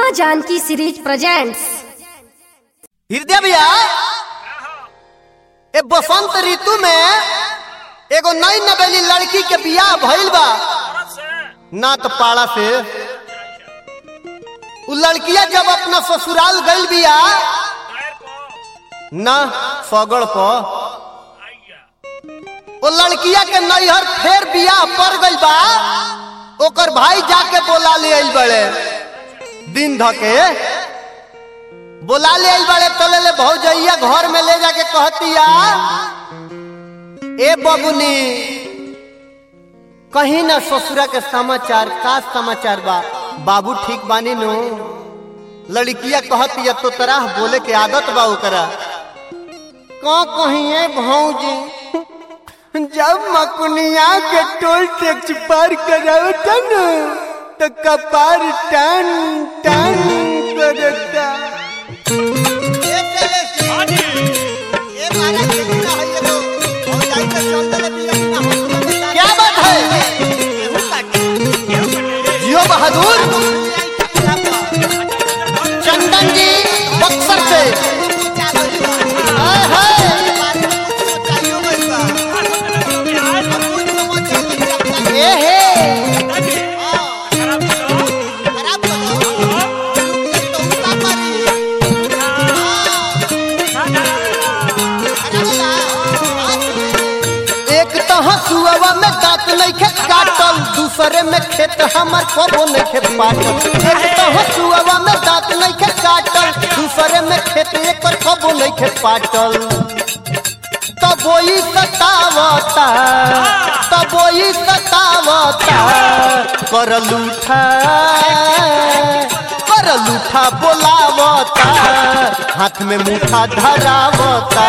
माँ Janaki series presents हृदय भैया ए बसंत ऋतु में एगो नई नवेली लड़की के बियाह भइल बा ना तो पाड़ा से उ लड़किया जब अपना ससुराल गइल बिया ना सगड़ प ओ लड़किया के नैहर फेर बियाह पड़ गइल बा ओकर भाई जाके बोला ले आइल बड़े दिन धके बोला ले आइल बड़े तले ले भौजैया घर में ले जाके कहतिया ए बबुनी कहीं ना ससुरा के समाचार का समाचार बा बाबू ठीक बानी नु लड़किया कहतिया तो तरह बोले के आदत बा ओकरा का कहिए भौजी जब मकुनिया के टोल टैक्स पार करावता न तो कपार टन टन करता क्या बात है जियो बहादुर चंदन जी बक्सर से हाय हाय ए हे एक तो हसुआ में दांत नहीं खे काटल दूसरे में खेत हमर कबो नहीं खे पाटल एक तो हसुआ में दांत नहीं खे काटल दूसरे में खेत एक कबो नहीं खे पाटल तब वही सतावता तब वही सतावता कर लूठा कर लूठा बोलावता हाथ में मुठा धरावता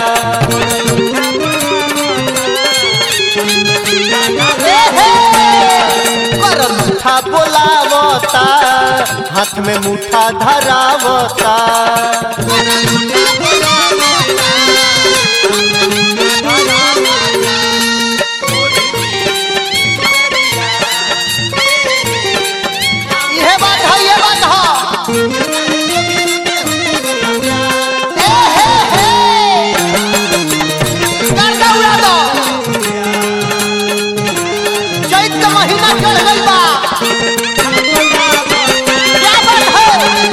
ए हे, कर मुठा बोलावता हाथ में मुठा धरावता ये बात है ये बात है ए हे हे गर्दा उड़ा दो चैत का महीना चढ़ गई बा क्या बात है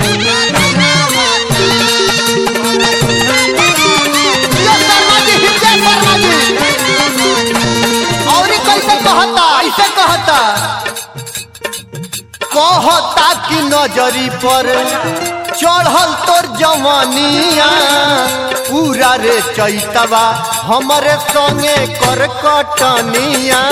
यो शर्मा जी हृदय शर्मा जी और ई कैसे कहता ऐसे कहता कहता कि नजरी पर चढ़ल तोर जवानिया पूरा रे चैतवा हमरे संगे कर कटनिया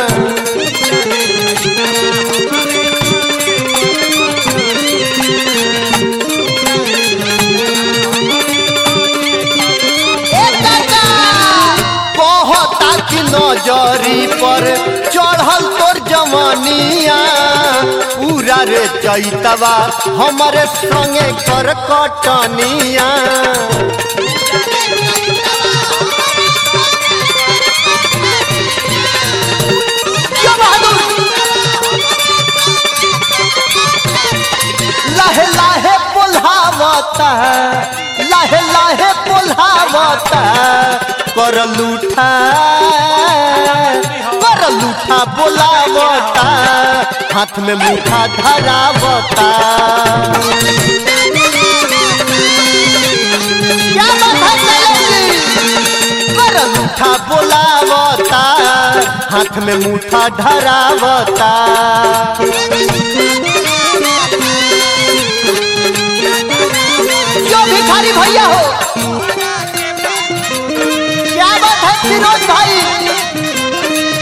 ए काका, कहता कि नजरी पर चढ़ल तोर जवानिया पूरा रे चैतवा हमरे संगे कर कटनिया क्या बहादुर लाहे लाहे बोलावता लाहे लाहे बोलावता कर लूठा कर लूठा बोलावता हाथ में मुठा धरावता क्या बात है चलेगी? कर मुठा बोलावता हाथ में मुठा धरावता जो भिखारी भैया हो क्या बात है फिरोज भाई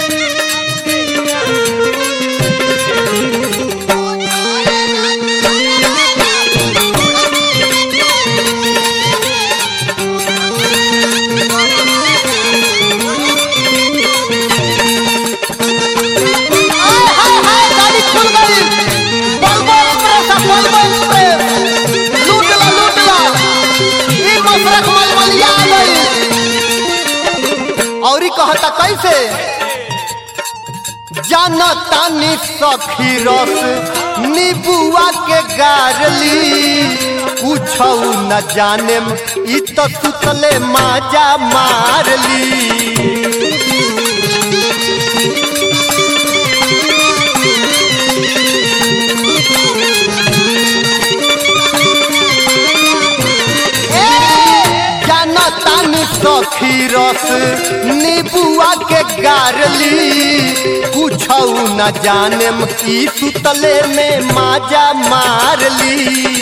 हाय हाय हाय गाड़ी खुल गई बल बल प्रेस बल बल प्रेस लूट ला लूट ला ई मसरक मलमलिया आ गई और ई कहता कैसे जा जानो तानी सखी रस नीबुआ के गारली पूछौ न जाने ई तो सुतले माजा मारली जानो तानी सखी रस नीबुआ के गारली पूछौ न जाने ई सुतले में माजा मारली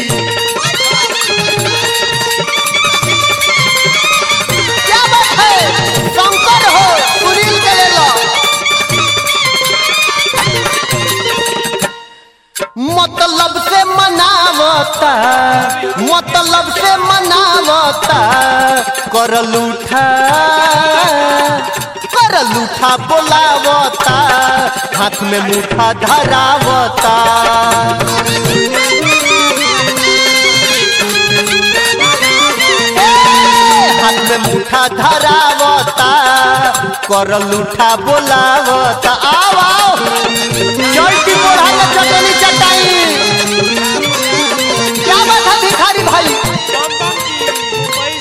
क्या बात है शंकर हो सुनील के ले लो मतलब से मनावता मतलब से मनावता कर लूठा कर लूठा बोलावता हाथ में मुठा धरावता हाथ में मुठा धरावता कर लूठा बोलावता आओ आओ चलती बोढ़ा के चटनी चटाई क्या बात है भिखारी भाई बम बम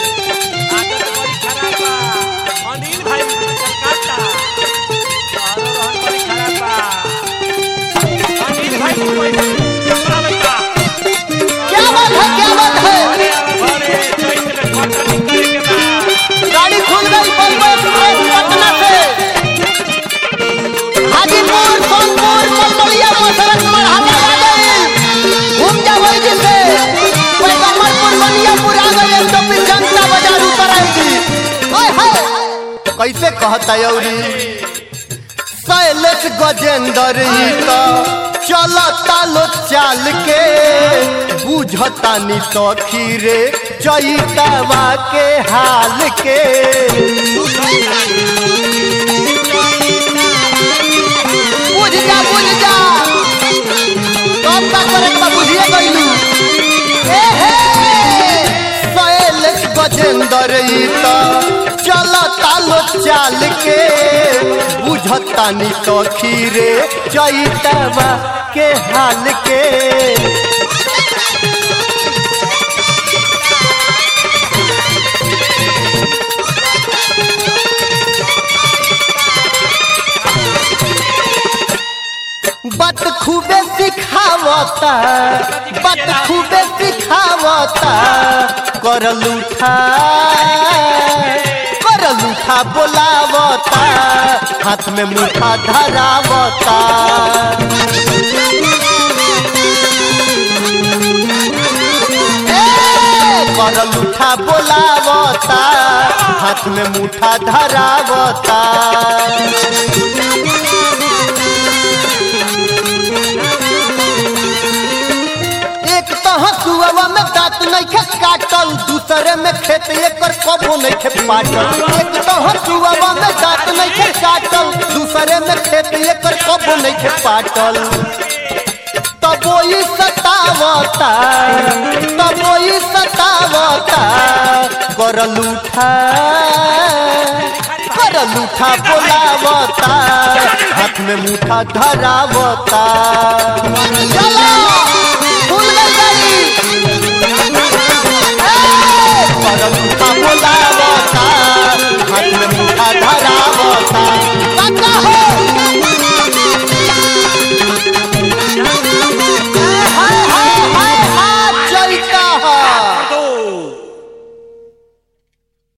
जी मुंबई से आदत बड़ी खराब बा अनिल भाई कलकत्ता और रहन बड़ी खराब बा अनिल भाई मुंबई से कपड़ा लगा क्या बात है क्या बात है अरे अरे घरे चैत में कटनी करे के बा गाड़ी खुल गई बम्बई एक्सप्रेस पटना से हाजीपुर सोनपुर मलमलिया मसरत मरहटा आ गई घूम जा वही दिन से पैगम्बरपुर बनियापुर आ गई एक तो फिर जनता बाजार उतर आएगी ओए हाय कैसे कहता यौरी शैलेश गजेंद्र ही तो चलता लो चाल के बुझतानी सखी रे चैतवा के हाल के बुझ जा बुझ जा कब का करे के बा बुझिए गइलू ए हे शैलेश गजेंद्र ई तो चलता लो चाल के बुझतानी सखी रे चैतवा के हाल के बात खूबे सिखावता बात खूबे सिखावता कर लूठा कर लूठा बोलावता हाथ में मुठा धरावता ए, कर लूठा बोलावता हाथ में मुठा धरावता एक तो हसुआ में दांत नहीं खे काटल दूसरे में खेत एकर कबो नहीं खे पाटल एक तो हसुआ में दांत नहीं खे काटल दूसरे में खेत एकर कबो नहीं खे पाटल तब वही सतावता तब वही सतावता कर लूठा कर लूठा बोलावता हाथ में मुठा धरावता चलो